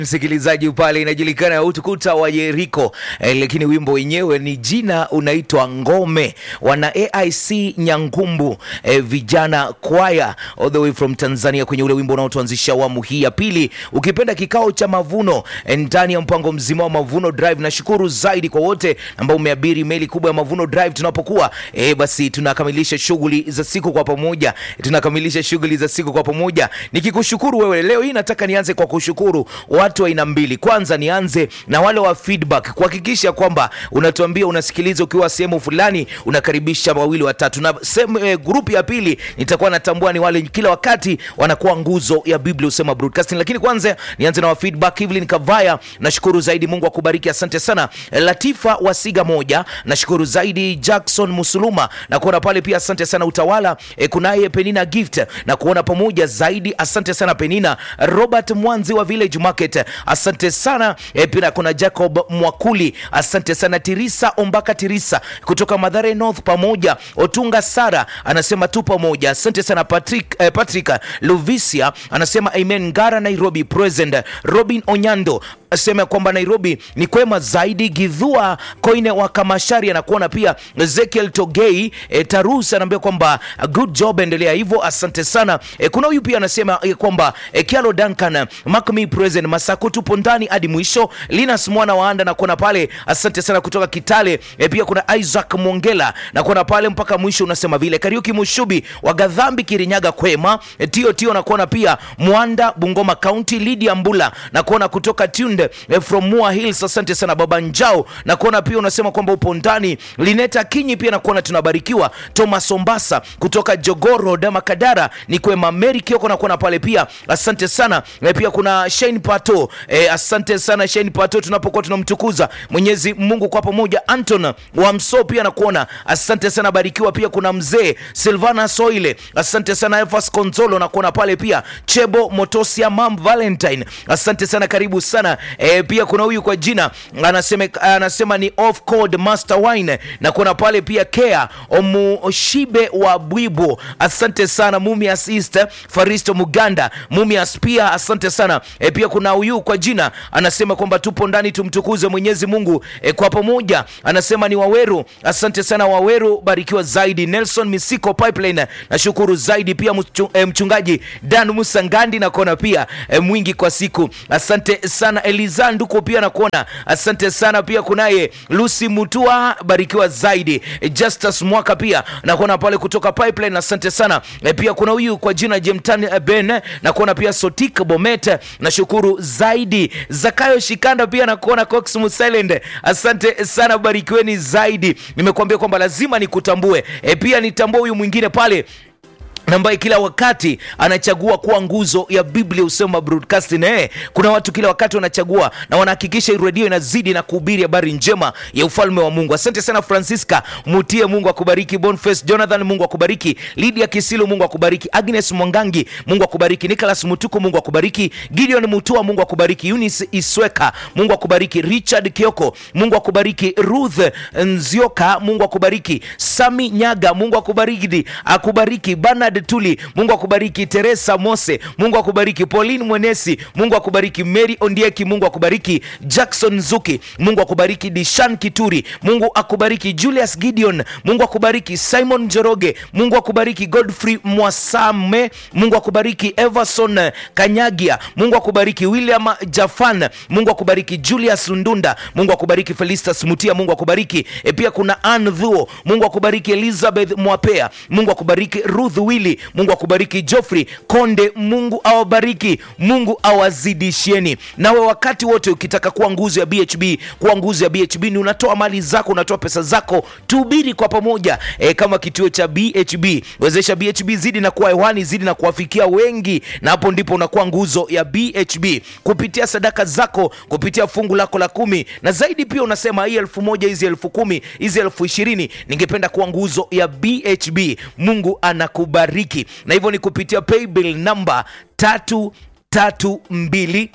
msikilizaji pale inajulikana utukuta wa Yeriko eh, lakini wimbo wenyewe ni jina unaitwa Ngome, wana AIC Nyangumbu eh, vijana kwaya all the way from Tanzania, kwenye ule wimbo unaotuanzisha awamu hii ya pili, ukipenda kikao cha mavuno eh, ndani ya mpango mzima wa Mavuno Drive. Nashukuru zaidi kwa wote ambao umeabiri meli kubwa ya Mavuno Drive tunapokuwa eh, basi tunakamilisha shughuli za siku kwa pamoja, tunakamilisha shughuli za siku kwa pamoja, nikikushukuru wewe. Leo hii nataka nianze kwa kushukuru watu wa aina mbili. Kwanza nianze na wale wa feedback, kuhakikisha kwamba unatuambia unasikiliza ukiwa sehemu fulani, unakaribisha wawili watatu, na sehemu eh, grupu ya pili nitakuwa natambua ni wale kila wakati wanakuwa nguzo ya Biblia usema broadcasting. Lakini kwanza nianze na wa feedback. Evelyn Kavaya, nashukuru zaidi, Mungu akubariki, asante sana. Latifa Wasiga moja, nashukuru zaidi. Jackson Musuluma na kuona pale pia, asante sana. Utawala eh, kunaye Penina Gift na kuona pamoja zaidi, asante sana Penina. Robert Mwanzi wa Village Market, asante sana e, pia kuna Jacob Mwakuli, asante sana. Tirisa Ombaka Tirisa kutoka Madhare North, pamoja Otunga Sara anasema tu pamoja, asante sana. Patrick, eh, Patrick Luvisia anasema amen. Ngara Nairobi present. Robin Onyando asema kwamba Nairobi ni kwema zaidi. Gidhua Koine wa Kamashari anakuona pia. Ezekiel Togei e, Tarus anaambia kwamba good job, endelea hivyo, asante sana. E, kuna huyu pia anasema e, kwamba e, Kialo Duncan Makmi present Masako, tupo ndani hadi mwisho. Linus mwana waanda nakuona pale, asante sana kutoka Kitale. E, pia kuna Isaac Mongela nakuona pale mpaka mwisho, unasema vile. Kariuki Mushubi wa Gadhambi Kirinyaga kwema. E, tio tio nakuona pia Mwanda Bungoma County. Lydia Mbula nakuona kutoka Tunde eh, from Mua Hills, asante sana baba Njao na kuona pia unasema kwamba upo ndani. Lineta Kinyi pia nakuona tunabarikiwa. Thomas Ombasa kutoka Jogoro Dama Kadara ni kwema. Mary Kioko nakuona pale pia, asante sana eh, pia kuna Shane Pato eh, asante sana Shane Pato, tunapokuwa tunamtukuza Mwenyezi Mungu kwa pamoja. Anton wa Mso pia nakuona, asante sana barikiwa. Pia kuna mzee Silvana Soile, asante sana. Evas Konzolo nakuona pale pia. Chebo Motosia Mam Valentine, asante sana, karibu sana e, pia kuna huyu kwa jina anasema, anasema ni off code master wine na kuna pale pia Kea Omushibe wa Bwibo, asante sana. Mumias East Faristo Muganda Mumias pia asante sana e, pia kuna huyu kwa jina anasema kwamba tupo ndani tumtukuze Mwenyezi Mungu e, kwa pamoja, anasema ni Waweru, asante sana Waweru, barikiwa zaidi. Nelson Misiko Pipeline nashukuru zaidi pia mchu, e, mchungaji Dan Musa Ngandi nakuona pia e, mwingi kwa siku, asante sana Eliza Nduko pia nakuona, asante sana pia. Kunaye Lucy Mutua, barikiwa zaidi. E, Justus Mwaka pia nakuona pale kutoka Pipeline, asante sana e, pia kuna huyu kwa jina Jemtani Ben nakuona pia Sotik Bomet, nashukuru zaidi. Zakayo Shikanda pia nakuona Cox Musilend, asante sana, barikiweni zaidi. Nimekuambia kwamba lazima nikutambue e, pia nitambue huyu mwingine pale ambaye kila wakati anachagua kuwa nguzo ya Biblia usema broadcasting. Eh, kuna watu kila wakati wanachagua na wanahakikisha redio inazidi na kuhubiri habari njema ya ufalme wa Mungu. Asante sana Francisca Mutie, Mungu akubariki. Boniface Jonathan, Mungu akubariki. Lydia Kisilu, Mungu akubariki. Agnes Mwangangi, Mungu akubariki. Nicholas Mutuku, Mungu akubariki. Gideon Mutua, Mungu akubariki. Eunice Isweka, Mungu akubariki. Richard Kioko, Mungu akubariki. Ruth Nzioka, Mungu akubariki. Sami Nyaga, Mungu akubariki. Akubariki Bernard Tuli, Mungu akubariki. Teresa Mose, Mungu akubariki. Pauline Mwenesi, Mungu akubariki. Mary Ondieki, Mungu akubariki. Jackson Zuki, Mungu akubariki. Dishan Kituri, Mungu akubariki. Julius Gideon, Mungu akubariki. Simon Joroge, Mungu akubariki. Godfrey Mwasame, Mungu akubariki. Everson Kanyagia, Mungu akubariki. William Jafan, Mungu akubariki. Julius Ndunda, Mungu akubariki. Felistas Mutia, Mungu akubariki. E, pia kuna Ann Dhuo, Mungu akubariki. Elizabeth Mwapea, Mungu akubariki. Ruth Willi, Mungu akubariki. Geoffrey Konde, Mungu awabariki, Mungu awazidishieni. Nawe wakati wote ukitaka kuwa nguzo ya BHB, kuwa nguzo ya BHB ni unatoa mali zako, unatoa pesa zako, tuhubiri kwa pamoja e, kama kituo cha BHB. Wezesha BHB zidi na kuwa hewani, zidi na kuwafikia wengi, na hapo ndipo unakuwa nguzo ya BHB kupitia sadaka zako, kupitia fungu lako la kumi na zaidi. Pia unasema hii elfu moja hizi elfu kumi hizi elfu ishirini ningependa kuwa nguzo ya BHB. Mungu anakubariki na hivyo ni kupitia paybill namba tatu tatu mbili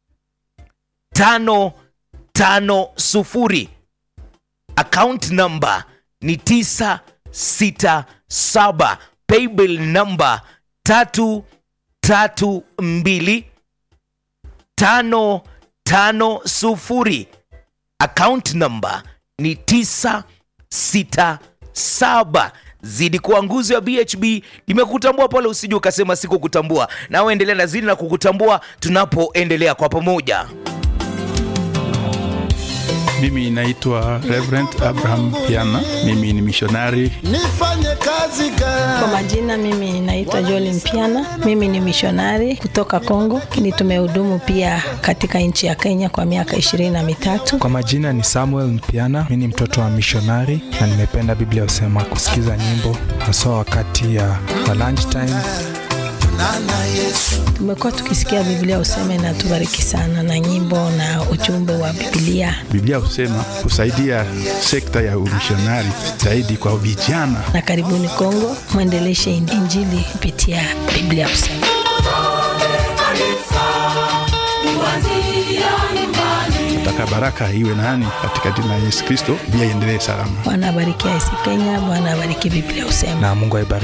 tano tano sufuri account namba ni tisa sita saba paybill namba tatu tatu mbili tano tano sufuri account number ni 967 zidi kuwa nguzo ya bhb nimekutambua pale usije ukasema sikukutambua nawe endelea na zidi na kukutambua tunapoendelea kwa pamoja Mimi naitwa Reverend Abraham Piana. Mimi ni mishonari. nifanye kazi Kwa gani? majina mimi naitwa Joli Mpiana, mimi ni mishonari kutoka Kongo, lakini tumehudumu pia katika nchi ya Kenya kwa miaka ishirini na mitatu. Kwa majina ni Samuel Mpiana, mi ni mtoto wa mishonari na nimependa Biblia husema kusikiza nyimbo haswa wakati ya wa lunch time. Nana Yesu Tumekuwa tukisikia Biblia useme na tubariki sana na nyimbo na ujumbe wa Biblia, Biblia husema kusaidia sekta ya umishonari zaidi kwa vijana. na karibuni Kongo, mwendeleshe Injili kupitia Biblia useme. Nataka baraka iwe nani katika jina la Yesu Kristo, Biblia iendelee salama. Bwana abarikia IC Kenya, Bwana abariki Biblia useme. Na Mungu aibariki.